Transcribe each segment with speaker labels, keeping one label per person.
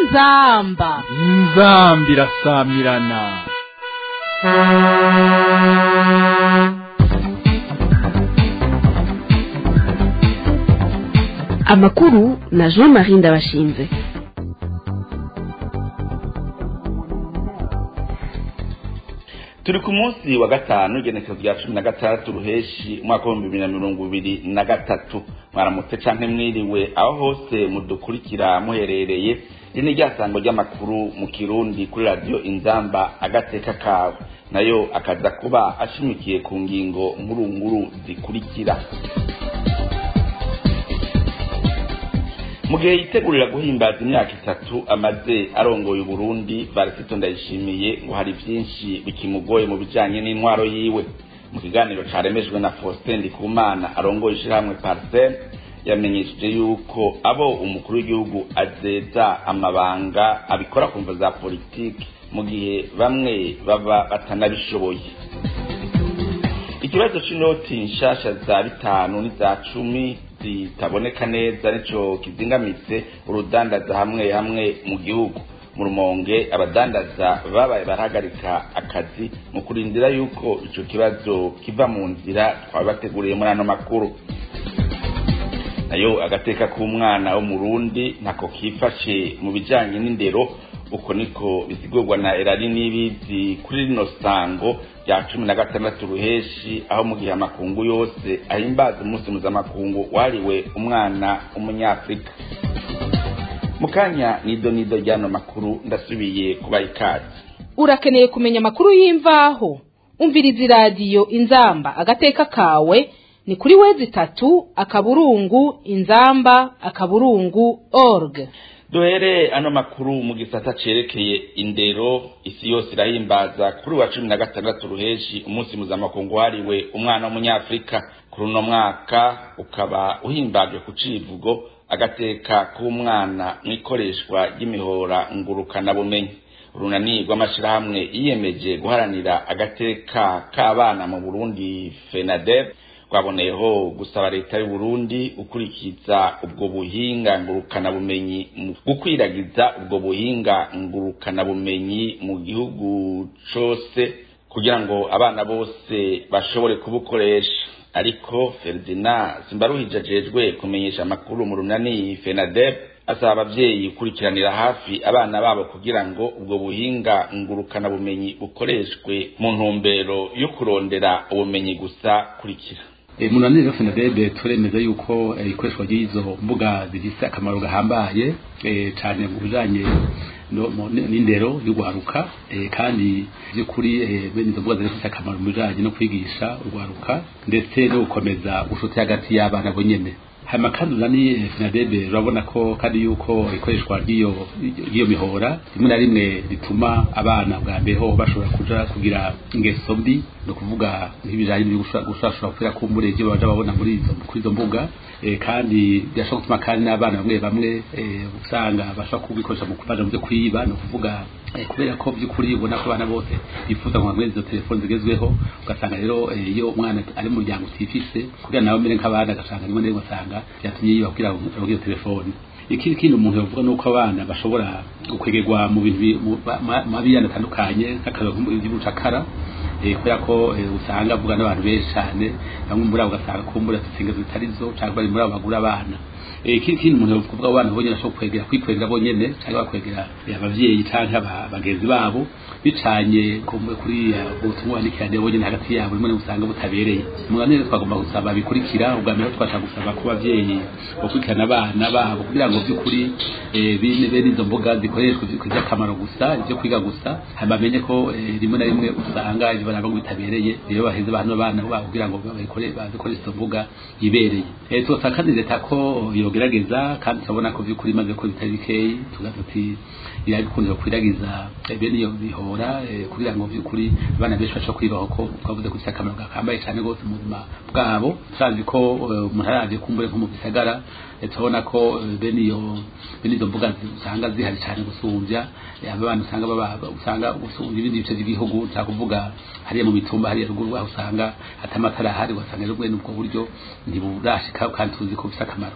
Speaker 1: inzamba
Speaker 2: inzambi irasamirana
Speaker 3: amakuru na jean marie ndabashinze
Speaker 4: turi ku munsi wa gatanu igenekezo rya cumi na gatandatu ruheshi umwaka w'ibihumbi bibiri na mirongo ibiri na gatatu mwaramutse canke mwiriwe aho hose mudukurikira muherereye iri ni ryasango ry'amakuru mu kirundi kuri radiyo inzamba agateka kawe nayo akaza kuba ashimikiye ku ngingo nkuru nkuru zikurikira mu gihe yitegurira guhimbaza imyaka itatu amaze arongoye uburundi varisito ndayishimiye ngo hari vyinshi bikimugoye mu bijanye n'intwaro yiwe mu kiganiro caremejwe na faustin ndikumana arongoye ishirahamwe parcel yamenyesheje yuko abo umukuru w'igihugu azeza amabanga abikora ku mvo za politiki mu gihe bamwe baba batanabishoboye ikibazo c'inoti nshasha za bitanu n'iza cumi zitaboneka neza nico kizingamitse urudandaza hamwe hamwe mu gihugu mu rumonge abadandaza babaye barahagarika akazi mu kurindira yuko ico kibazo kiva mu nzira twabateguriye muri ano makuru nayo agateka k'umwana wo mu rundi ntako kifashe mu bijanye n'indero uko niko bisigurwa na erari n'ibizi kuri rino sango rya cumi na gatandatu ruheshi aho mu gihe amakungu yose ahimbaza umunsi mpuzamakungu wahariwe umwana w'umunyafurika mu kanya nido nido ry'ano makuru ndasubiye kubaha ikaze
Speaker 1: urakeneye kumenya amakuru y'imvaho umviriza iradiyo inzamba agateka kawe ni kuri wezi itatu akaburungu inzamba akaburungu org
Speaker 4: duhere ano makuru mu gisata cerekeye indero isi yose irahimbaza kuri wa cumi na gatandatu ruheshi umunsi mpuzamakungu wahariwe umwana w'umunyafurika kuri uno mwaka ukaba uhimbajwe ku civugo agateka k'umwana mu ikoreshwa ry'imihora ngurukanabumenyi urunani rw'amashirahamwe yiyemeje guharanira agateka k'abana mu burundi fenadeb twaboneyeho gusaba leta y'u Burundi ukurikiza ubwo buhinga ngurukanabumenyi mu gukwiragiza ubwo buhinga ngurukanabumenyi mu gihugu cose kugira ngo abana bose bashobore kubukoresha ariko Ferdinand Simbaruhije ajejwe kumenyesha amakuru mu runani FENADEB asaba abavyeyi gukurikiranira hafi abana babo kugira ngo ubwo buhinga ngurukanabumenyi bukoreshwe mu ntumbero yo kurondera ubumenyi gusa kurikira
Speaker 5: munanire rero fenadebe turemeza yuko ikoreshwa ry'izo mbuga zifise akamaro gahambaye cyane mu bijanye n'indero y'urwaruka kandi by'ukuri bene izo mbuga zifise akamaro mu bijanye no kwigisha urwaruka ndetse no gukomeza ubucuti hagati y'abana bonyene hanyuma kandi urani finadebe urabona ko kandi yuko ikoreshwa ry'iyo ry'iyo mihora rimwe na rimwe rituma abana bwa mbere ho bashobora kuja kugira ingeso mbi ni ukuvuga nk'ibijanye gushashura kubera kumbure ibyo baja babona muri izo kuri izo mbuga e, kandi birashobora gutuma kandi n'abana bamwe bamwe e, usanga bashobora kubikoresha mu kubaja mu byo kwiba ni ukuvuga e, kubera ko by'ukuri ubona ko abana bose bifuza ngo bamwe izo telefoni zigezweho ugasanga rero iyo umwana ari mu muryango utifise kugira nawe mbere nk'abana agasanga rimwe na rimwe asanga byatumye yiba kugira ngo iyo telefoni ikindi kintu umuntu yavuga nuko abana bashobora gukwegerwa mu bintu mabiyana atandukanye nk'akazi by'ubucakara kubera ko usanga avuga n'abantu benshi cyane bamwe muri abo ugasanga kumbura zitsinga zitari zo cyangwa bari muri abo bagura abana ikindi kintu umuntu yavuga abana bonyine ashobora kwegera kwikwegera bonyene cyangwa bakwegera abavyeyi cyangwa bagenzi babo bicanye kuri ubutumwa bandikiranye bonyene hagati yabo rimwe usanga butabereye muganire twagomba gusaba bikurikira ubwa mbere twashaka gusaba ku bavyeyi bakurikirana abana babo kugira ngo by'ukuri bene izo mbuga zikoreshwa zikoze akamaro gusa ibyo kwiga gusa hanyuma bamenye ko rimwe na rimwe usanga ibyo baraba ngo bitabereye rero baheze abantu abana babo kugira ngo bazikoreshe izo mbuga ibereye twosaba kandi leta ko yogerageza kandi turabona ko by'ukuri imaze ko bitari bikeyi tugaza tuti irabikundira kwiragiza bene iyo bihora kugira ngo by'ukuri abana benshi bashobora kwibaho ko twavuze ko ifite akamaro gakambaye cyane rwose mu buzima bwabo turazi ko umuntu aravye kumbure nko mu bisagara turabona ko bene iyo bene izo mbuga usanga zihari cyane gusumbya abana usanga baba usanga gusumbya ibindi bice by'igihugu cya kuvuga hariya mu mitumba hariya ruguru aho usanga atamatara ahari ugasanga rero mwene ubwo buryo ntiburashika kandi tuzi ko bifite akamaro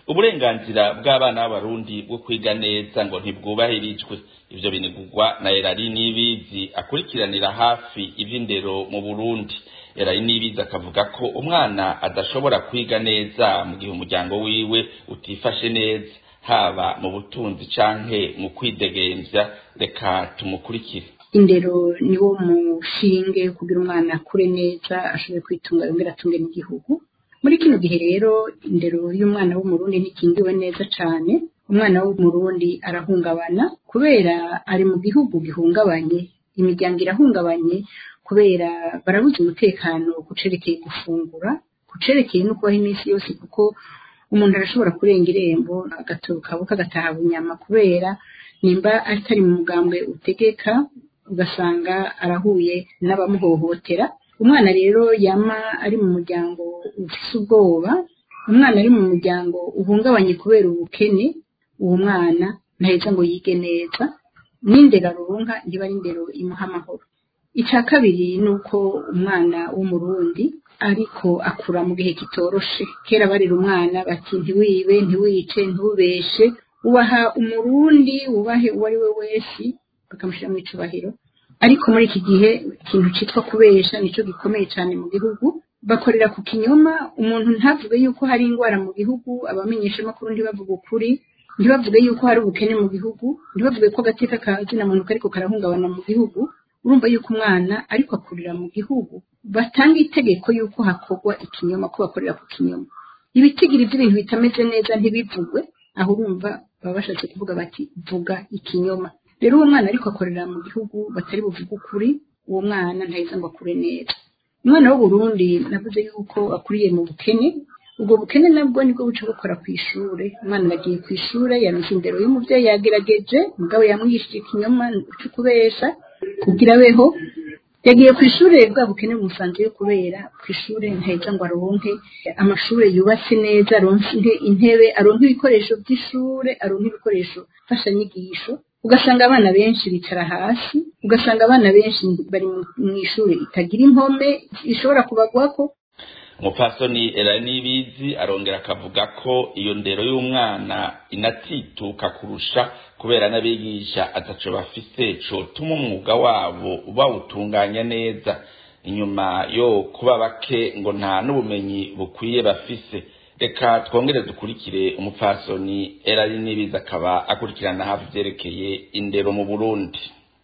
Speaker 4: uburenganzira bw'abana b'abarundi bwo kwiga neza ngo ntibwubahirijwe ivyo binigurwa na erari n'ibizi akurikiranira hafi ivy'indero mu burundi erari n'ibizi akavuga ko umwana adashobora kwiga neza mu gihe umuryango wiwe utifashe neza haba mu butunzi canke mu kwidegemvya reka tumukurikire
Speaker 6: indero ni wo mushinge kugira umwana akure neza ashobore kwitunga yongera atunge n'igihugu muri kino gihe rero indero y'umwana w'umurundi ntikingiwe neza cane umwana w'umurundi arahungabana kubera ari mu gihugu gihungabanye imiryango irahungabanye kubera barabuze umutekano kucerekeye gufungura kucerekeye no kubaho iminsi yose kuko umuntu arashobora kurenga irembo agaturuka buka agataha bunyama kubera nimba atari mu mugambwe utegeka ugasanga arahuye n'abamuhohotera umwana rero yama ari mu muryango ufise ubwoba umwana ari mu muryango uhungabanye kubera ubukene uwo mwana ntaheza ngo yige neza n'indero aronka ntiba ari indero imuha amahoro icya kabiri ni uko umwana w'umurundi ariko akura mu gihe kitoroshe kera barira umwana bati ntiwibe ntiwice ntubeshe ubaha umurundi wubahe uwo ari we wese bakamushyira mu icubahiro ariko muri iki gihe ikintu cyitwa kubesha nicyo gikomeye cyane mu gihugu bakorera ku kinyoma umuntu ntavuge yuko hari indwara mu gihugu abamenyeshamakuru ntibavuge ukuri ntibavuge yuko hari ubukene mu gihugu ntibavuge ko agateka ka zina muntu kariko karahungabana mu gihugu urumva yuko umwana ariko akurira mu gihugu batanga itegeko yuko hakorwa ikinyoma ko bakorera ku kinyoma ibitigiri by'ibintu bitameze neza ntibivugwe aho urumva baba bashatse kuvuga bati vuga ikinyoma rero uwo mwana ariko akorera mu gihugu batari buvuge ukuri uwo mwana ntaheza ngo akure neza umwana w'uburundi navuze yuko akuriye mu bukene ubwo bukene nabwo nibwo buca bukora ku ishure umwana yagiye ku ishure yaronse indero y'umuvyeyi yagerageje mugabo yamwigishije ikinyoma cyo kubesha kugira abeho yagiye ku ishure bwa bukene bumusanze yo kubera ku ishure ntaheza ngo aronke amashure yubatse neza aronke intebe aronke ibikoresho by'ishure aronke ibikoresho mfashanyigisho ugasanga abana benshi bicara hasi ugasanga abana benshi bari mu ishuri itagira impome ishobora kubagwako
Speaker 4: umupfasoni eranibizi arongera akavuga ko iyo ndero y'umwana inatituka kurusha kubera n'abigisha ataco bafise cotuma umwuga wabo bawutunganya neza inyuma yo kuba bake ngo nta n'ubumenyi bukwiye bafise reka twongere dukurikire umupfasoni erari n'ibiza akaba akurikirana hafi vyerekeye indero mu burundi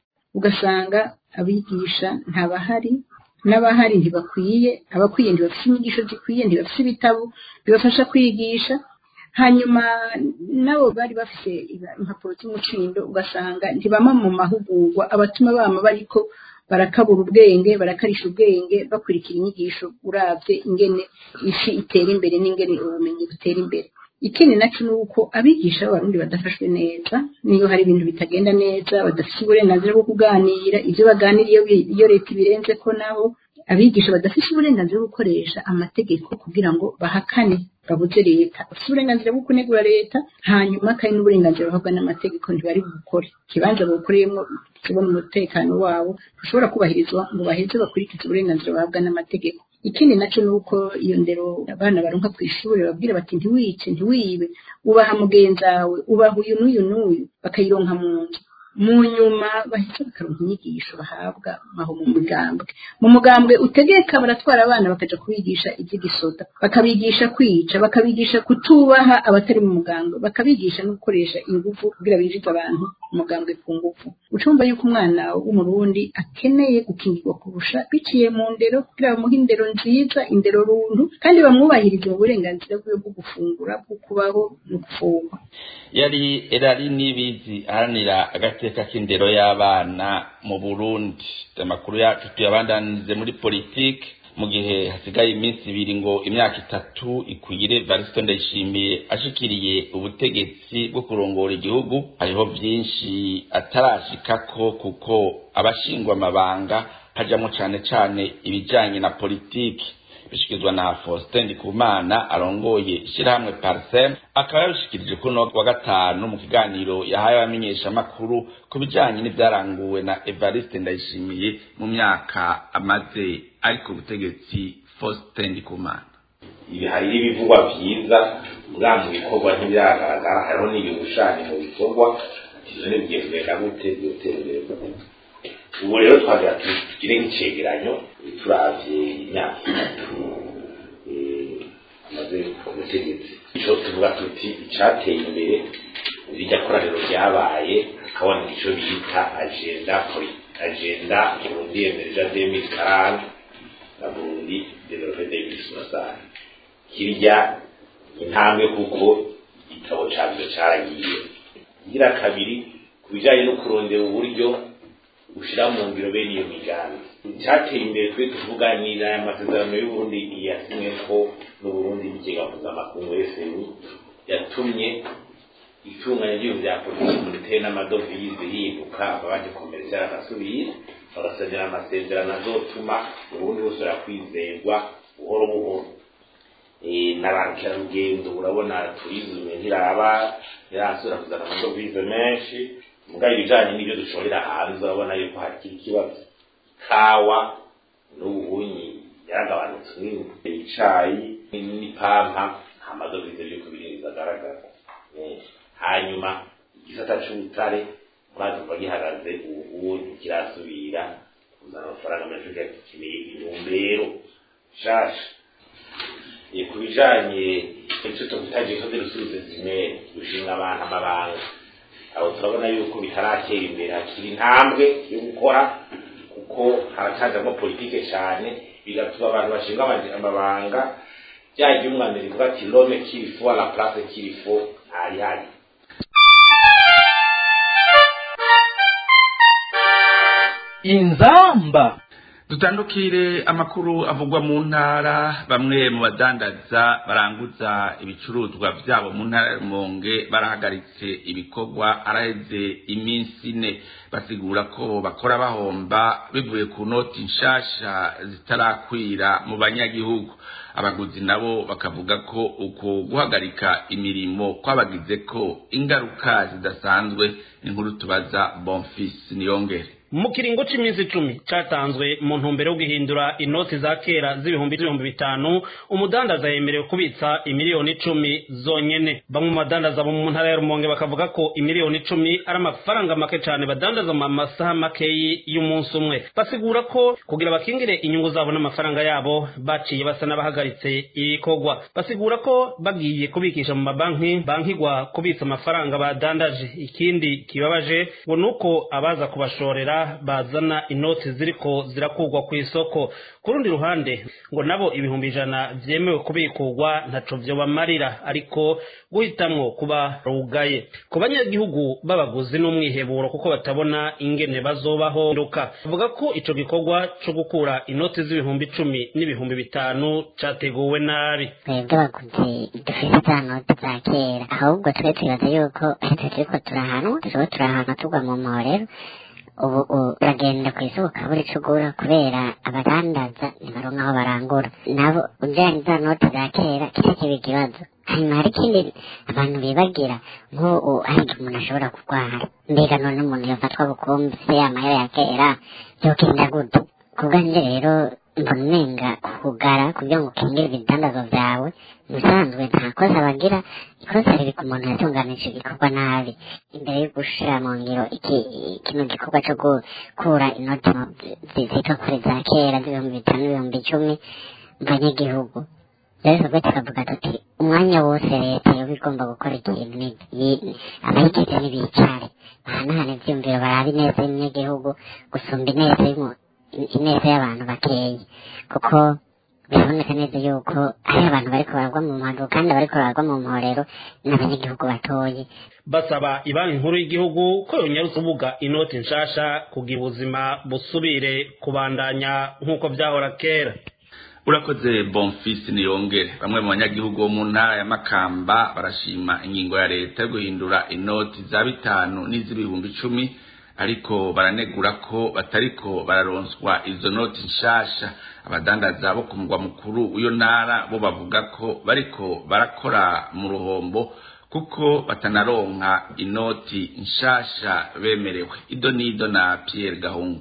Speaker 6: ugasanga abigisha ntabahari n'abahari ntibakwiye abakwiye ntibafise inyigisho zikwiye ntibafise ibitabo bibafasha kwigisha hanyuma nabo bari bafise impapuro z'umucindo ugasanga ntibama mu mahugurwa abatuma bama bariko barakabura ubwenge barakarisha ubwenge bakurikira inyigisho uravye ingene isi itera imbere n'ingene ubumenyi butera imbere ikindi naco ni uko abigisha b'abarundi badafashwe neza niyo hari ibintu bitagenda neza badafise uburenganzira bwo kuganira ivyo baganira iyo leta ibirenze ko nabo abigisha badafise uburenganzira bwo gukoresha amategeko kugira ngo bahakane babuze leta bafise uburenganzira bwo kunegura leta hanyuma kandi n'uburenganzira bahabwa n'amategeko ntibari bukore ikibanza babukoreyemo kibona umutekano wabo ushobora kubahirizwa ngo baheze bakurikize uburenganzira bahabwa n'amategeko ikindi naco ni uko iyo ndero abana baronka ku ishuri babwira bati ntiwice ntiwibe ubaha mugenzawe ubaha uyu n'uyu n'uyu bakayironka mu nzu mu nyuma bahita bakaronka inyigisho bahabwa aho mu mugambwe mu mugambwe utegeka baratwara abana bakaja kubigisha ivy'igisoda bakabigisha kwica bakabigisha kutubaha abatari mu mugambwe bakabigisha no gukoresha ingufu kugira binjize abantu umugambwe ku ngufu ucumva yuko umwana w'umurundi akeneye gukingirwa kurusha biciye mu ndero kugira bamuhe indero nziza indero rundu kandi bamwubahirize mu burenganzira bwiwe bwo gufungura bwo kubaho no gufungwa
Speaker 4: yari erari n'ibizi aharanira agateka k'indero y'abana mu burundi amakuru yacu tuyabandanirize muri politiki mu gihe hasigaye iminsi ibiri ngo imyaka itatu ikwire varisito ndayishimiye ashikiriye ubutegetsi bwo kurongora igihugu hariho byinshi atarashikako kuko abashingwa amabanga hajyamo cyane cyane ibijyanye na politiki bishyikirizwa na faustin ndikumana arongoye ishyirahamwe parisem akaba yabishikirije kuri uno wa gatanu mu kiganiro yahaye abamenyeshamakuru ku bijyanye n'ibyaranguwe na evariste ndayishimiye mu myaka amaze ari ku butegetsi faustin ndikumana
Speaker 7: ibi hari n'ibivugwa byiza bwa mu bikorwa ntibiragaragara hariho n'ibishushanyo mu bikorwa ivyo ni bigiye kugenda gute byotera imbere gute ubu rero twagira tugire nk'icegeranyo turavye imyaka itatu amaze ku butegetsi ico tuvuga tuti icateye imbere rirya koraniro ryabaye hakaboneka ico bita agenda agenda burundi emerja demi karani na burundi develope demi somasari kirya intambwe kuko igitabo cavyo caragiye igira kabiri ku bijanye no kurondera uburyo ushira mu ngiro bene iyo migambi icyateye imbere twe tuvuga ni aya masezerano y'uburundi yasimwe ko n'uburundi bigega mpuzamakungu fmi yatumye itunganya ry'ibintu bya politiki biteye n'amadovize yibuka abandi komerisiyo agasubira bagasabira amasezerano azotuma uburundi busubira kwizerwa buhoro buhoro na ba mukerarugendo urabona turizme ntiraba ntirasubira kuzana amadovize menshi mugabo ibijanye n'ibyo dushorera hanze urabona yuko hakiri ikibazo kawa n'ubuhunyi yaragabanutse mw'ibintu icayi n'ipampa nta madovize biriko birinjiza agaragara hanyuma igisata c'ubutare maze kuva gihagaze ubu ntikirasubira kuzana amafaranga menshi kugira gikeneye intumbero nshasha ku bijanye icyo tuvuga gisoze rusubize zimere gushinga abantu amabanga aho turabona yuko bitaratera imbere hakiri intambwe yo gukora kuko haracanzamo politike cyane bigatuma abantu bashinga amabanga byagiye umwandira ivuga ati lome kirifo la place kirifo hari hari
Speaker 2: inzamba
Speaker 4: dutandukire amakuru avugwa mu ntara bamwe mu badandaza baranguza ibicuruzwa byabo mu ntara y'umonge barahagaritse ibikorwa araheze iminsi ine basigura ko bakora bahomba bivuye ku noti nshasha zitarakwira mu banyagihugu abaguzi nabo bakavuga ko uko guhagarika imirimo kwabagize ko ingaruka zidasanzwe inkuru tubaza bonfisi niyongere
Speaker 8: mu kiringo cy'iminsi icumi cyatanzwe mu ntumbero yo guhindura inoti za kera z'ibihumbi n'ibihumbi bitanu umudandaza yemerewe kubitsa imiliyoni icumi zonyene bamwe mu badandaza bo mu ntara ya rumonge bakavuga ko imiliyoni icumi ari amafaranga make cyane badandaza mu masaha makeyi y'umunsi umwe basigura ko kugira bakingire inyungu zabo n'amafaranga yabo baciye basa n'abahagaritse ibikorwa basigura ko bagiye kubikisha mu mabanki bankigwa kubitsa amafaranga badandaje ikindi kibabaje ngo ni uko abaza kubashorera bazana inoti ziriko zirakurwa ku isoko ku rundi ruhande ngo nabo ibihumbi ijana vyemewe kubikurwa ntaco vyobamarira ariko guhitamwo kuba rugaye ku banyagihugu b'abaguzi n'umwiheburo kuko batabona ingene bazobaho nduka bavuga ko ico gikorwa co gukura inoti z'ibihumbi icumi n'ibihumbi bitanu categuwe nabi
Speaker 9: twebwe abaguzi dufise za noti za kera ahubwo twe twibaza yuko ahita turiko turahanwa turiko turahanwa tugwa mu mporero ubu uragenda ku isoko ukabura ico ugura kubera abadandaza ntibaronka aho barangura nabo ujanye za noti za kera kica kiba ikibazo hanyuma hari ikindi abantu bibagira nk'ubu hari igihe umuntu ashobora kurwara mbega none umuntu yofatwa bukumbi se amahera ya kera yogenda gute kubwanje rero mbona umenga kugara kugira ngo ukingire ibidandazo vyawe musanzwe nta kosa bagira ikosa riri ku muntu yatunganije igikorwa nabi imbere yo gushira mu ngiro iki kino gikorwa co gukura inoti zitwa kuri za kera z'ibihumbi bitanu n'ibihumbi icumi mu banyagihugu rero twebwe tukavuga tuti umwanya wose leta yoba igomba gukora ikintu abayigize ntibicare bahanahana ivyumviro barabe ineza y'umunyagihugu gusumba ineza ineza y'abantu bakeyi kuko biraboneka neza yuko hari abantu bariko baragwa mu muhando kandi bariko baragwa mu mporero n'abanyagihugu batoye
Speaker 8: basaba ibanki nkuru y'igihugu ko yonyarutse ubuga inoti nshasha kugira ubuzima busubire kubandanya nk'uko vyahora kera
Speaker 4: urakoze bonfisi niyongere bamwe mu banyagihugu bo mu ntara ya makamba barashima ingingo ya leta yo guhindura inoti za bitanu n'iz'ibihumbi icumi ariko baranegura ko batariko bararonswa izo noti nshasha abadandaza bo ku mugwa mukuru w'iyo ntara bo bavuga ko bariko barakora mu ruhombo kuko batanaronka inoti nshasha bemerewe ido n'ido na Pierre Gahungu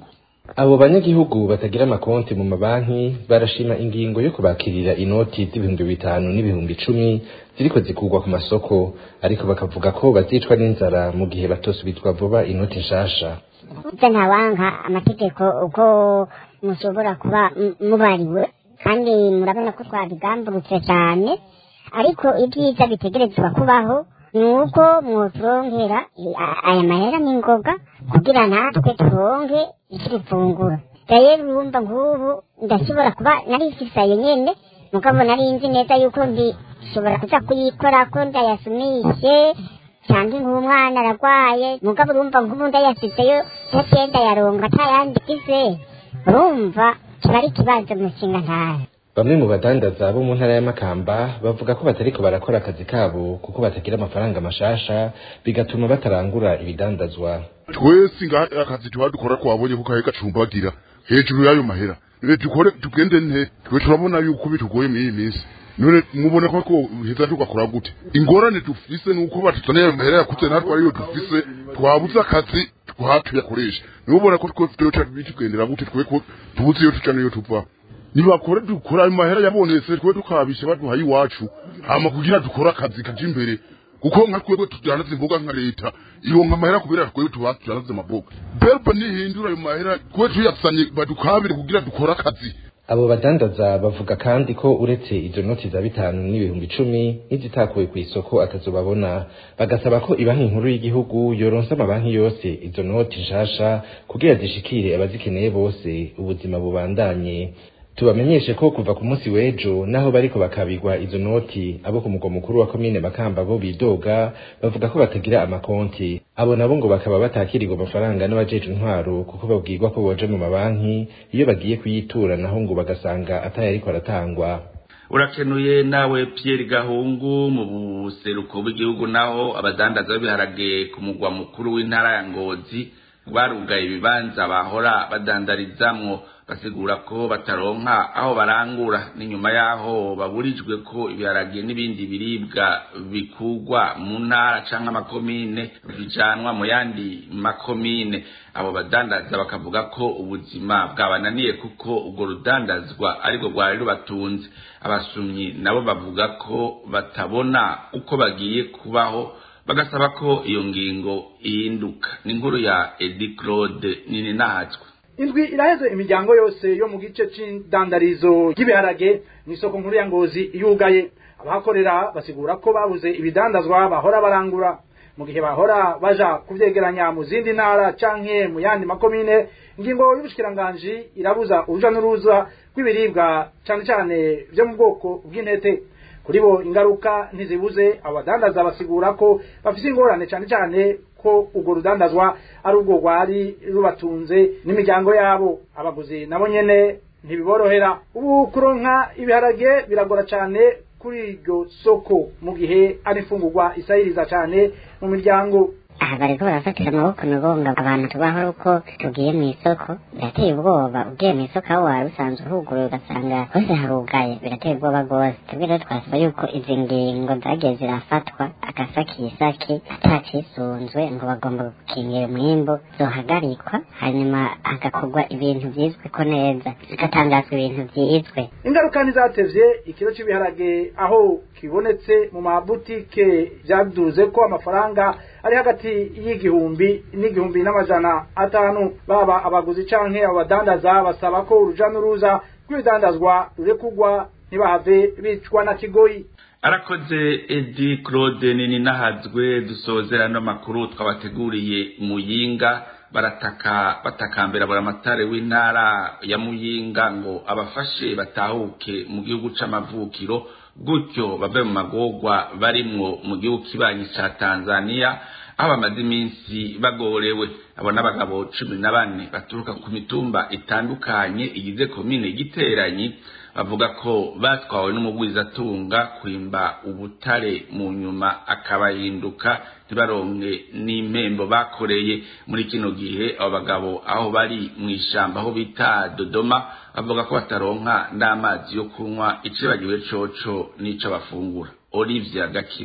Speaker 10: abo banyagihugu batagira amakonti mu mabanki barashima ingingo yo kubakirira inoti z'ibihumbi bitanu n'ibihumbi icumi ziriko zikurwa ku masoko ariko bakavuga ko bazicwa n'inzara mu gihe batosubizwa vuba inoti nshasha
Speaker 9: ibyo ntawanka amategeko uko mushobora kuba m- mubariwe kandi murabona ko twabigamburutse cyane ariko ibyiza bitegerezwa kubaho ni uko mwoturongera i- a- aya mahera n'ingoga kugira natwe turonke ikirifungura rero urumva nk'ubu ndashobora kuba nari mfisaye nyene mugabo nari nzi neza yuko ndishobora kuza kuyikora ko ndayasumishe cyangwa nk'umwana aragwaye mugabo urumva nk'ubu ndayasizeyo yagenda yaronga atayandi ize urumva kiba ari ikibazo mushinga ntara
Speaker 10: bamwe mu badandaza bo mu ntara ya Makamba bavuga ko batariko barakora akazi kabo kuko batagira amafaranga mashasha bigatuma batarangura ibidandazwa
Speaker 11: twese nga akazi tuba dukora twabonye ko kahe gacumbagira hejuru y'ayo mahera rero dukore tugende nte twe turabona yuko bitugoye muri iyi minsi none mubona ko ko heza tugakora gute ingorane dufise nuko batuzaniye ayo mahera yakuze natwe ariyo dufise twabuze akazi twatuyakoresha nubona ko twe tuyoca bitugendera gute twe ko tubuze iyo tuca niyo tuva nibakore dukora ayo mahera yabonetse twe tukabisha baduhaye iwacu hama kugira dukore akazi kaje imbere kuko nka twebwe tujanaze imboga nka leta ironka amahera kubera twebwe tuba tujanaze amaboga berba nihindura ayo mahera twe tuyasanye badukabire kugira dukore akazi
Speaker 10: abo badandaza bavuga kandi ko uretse izo noti za bitanu n'ibihumbi icumi n'izitakuwe ku isoko atazobabona bagasaba ko ibanki nkuru y'igihugu yoronsa amabanki yose izo noti nshasha kugira zishikire abazikeneye bose ubuzima bubandanye tubamenyeshe ko kuva ku munsi w'ejo naho bariko bakabigwa izo noti abo ku mugwa mukuru wa komine makamba bo bidoga bavuga ko batagira amakonti abo nabo ngo bakaba batakirirwa amafaranga n'abajeje intwaro kuko babwirwa ko boja mu mabanki iyo bagiye kuyitura naho ngo bagasanga atayariko aratangwa
Speaker 4: urakenuye nawe Pierre Gahungu mu buseruko bw'igihugu naho abadandaza b'ibiharage ku mugwa mukuru w'intara ya Ngozi barugaye ibibanza bahora badandarizamwo basigura ko bataronka aho barangura n'inyuma yaho baburijwe ko ibiharage n'ibindi biribwa bikugwa mu ntara canke amakomine bijanwa mu yandi makomine abo badandaza bakavuga ko ubuzima bwabananiye kuko ubwo rudandazwa aribwo rwari rubatunze abasumyi nabo bavuga ko batabona uko bagiye kubaho bagasaba ko iyo ngingo ihinduka ni inkuru ya Edi Claude nini nahatswe
Speaker 12: indwi iraheze imiryango yose yo mu gice c'indandarizo ry'ibiharage mu isoko nkuru ya ngozi yugaye abahakorera basigura ko babuze ibidandazwa bahora barangura mu gihe bahora baja kuvyegeranya mu zindi ntara canke mu yandi makomine ingingo y'ubushikiranganji irabuza uruja n'uruza rw'ibiribwa cane cane vyo mu bwoko bw'intete kuri bo ingaruka ntizibuze abadandaza basigura ko bafise ingorane cane cane ko urwo rudandazwa ari urwo rwari rubatunze n'imiryango yabo abaguzi nabo nyene ntibiborohera ubu kuronka ibiharage biragora cane kuri iryo soko mu gihe ari imfungurwa isahiriza cane mu miryango
Speaker 9: aha bariko barafatira amaboko migonga abantu tubaho uko tugiye mu isoko birateye ubwoba ugiye mu isoko aho wari usanzwe uhuguruye ugasanga hose harugaye birateye ubwoba rwose twebwe rero twasaba yuko izi ngingo zagiye zirafatwa agasakisaki atacisunzwe ngo bagomba gukingira umwimbu zohagarikwa hanyuma hagakorwa ibintu vyizwe ko neza bigatangazwa ibintu vyizwe
Speaker 12: ingaruka ntizatevye ikiro c'ibiharage aho kibonetse mu mabutike vyaduze ko amafaranga ari hagati y'igihumbi n'igihumbi n'amajana atanu baba abaguzi canke abadandaza basaba ko uruja n'uruza rw'ibidandazwa rurekugwa ntibahave bicwa na kigoyi
Speaker 4: arakoze edi claude nini nahazwe dusozera no makuru twabateguriye muyinga barataka batakambira buramatare w'intara ya muyinga ngo abafashe batahuke mu gihugu c'amavukiro gutyo bave mu magorwa barimwo mu gihugu kibanyi ca tanzania aho bamaze iminsi bagorewe abo n'abagabo cumi na bane baturuka ku mitumba itandukanye igize komine giteranyi bavuga ko batwawe n'umugwizatunga kwimba ubutare mu nyuma akabahinduka ntibaronke n'impembo bakoreye muri kino gihe abo bagabo aho bari mu ishamba aho bita dodoma bavuga ko bataronka n'amazi yo kunywa icibagiwe coco n'ico bafungura olivia gakima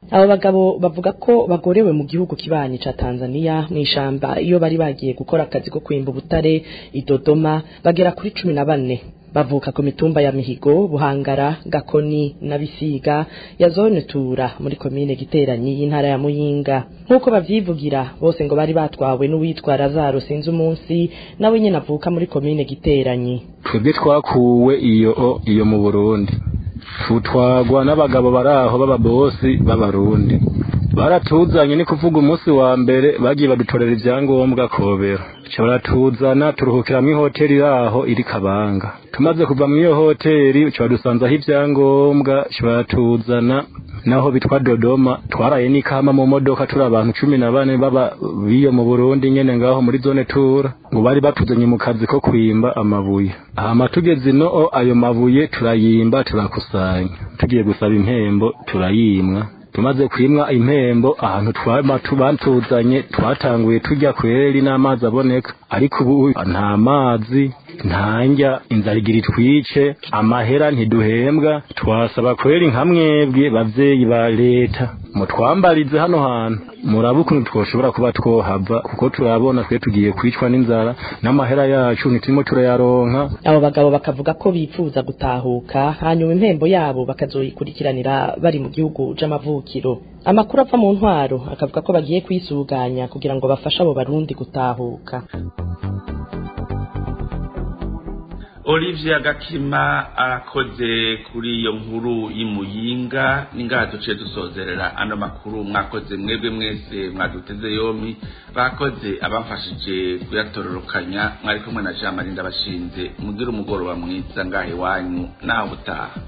Speaker 13: abo bagabo bavuga ko bagorewe mu gihugu kibanyi ca Tanzania mu ishamba iyo bari bagiye gukora akazi ko kwimba ubutare idodoma bagera kuri cumi na bane bavuka ku mitumba ya Mihigo Buhangara Gakoni na Bisiga ya zone Tura muri komine Giteranyi y'intara ya Muyinga nkuko bavyivugira bose ngo bari batwawe n'uwitwa Lazaro sinzi umunsi nawe nyene avuka muri komine Giteranyi
Speaker 14: twebwe twakuwe iyo iyo mu Burundi tutwagwa n'abagabo baraho b'ababosi b'abarundi baratuzanye ni kuvuga umunsi wa mbere bagiye badutorera ivyangombwa kobera baratuzana turuhukira mu hoteli yaho iri kabanga tumaze kuva mu iyo hoteli badusanzaho ivyangombwa baratuzana naho bitwa dodoma twaraye n'ikama mu modoka turi abantu cumi na bane baba biyo mu burundi nyene ngaho muri zone tura ngo bari batuzanye mu kazi ko kwimba amabuye hama tugeze ino ayo mabuye turayimba turakusanya tugiye gusaba impembo turayimwa tumaze kwimwa impembo ahantu twama tubatuzanye twatanguye turya kweri n'amazi aboneka ariko ubu nta mazi nta njya inzara igira itwice amahera ntiduhembwa twasaba kweri nka mwebwe bavyeyi ba leta mutwambarize hano hantu murabe ukuntu twoshobora kuba twohava kuko turabona twe tugiye kwicwa n'inzara n'amahera yacu ntiturimo turayaronka
Speaker 13: abo bagabo bakavuga ko bifuza gutahuka hanyuma impembo yabo bakazoyikurikiranira bari mu gihugu c'amavukiro amakuru ava mu ntwaro akavuga ko bagiye kwisuganya kugira ngo bafashe abo barundi gutahuka
Speaker 4: Olivier Gakima arakoze kuri iyo nkuru y'imuyinga ningaha duce dusozerera ano makuru mwakoze mwebwe mwese mwaduteze yompi bakoze abamfashije kuyatororokanya mwari kumwe na Jean Marie ndabashinze mugire umugoroba mwiza ngahe wanyu naho butaha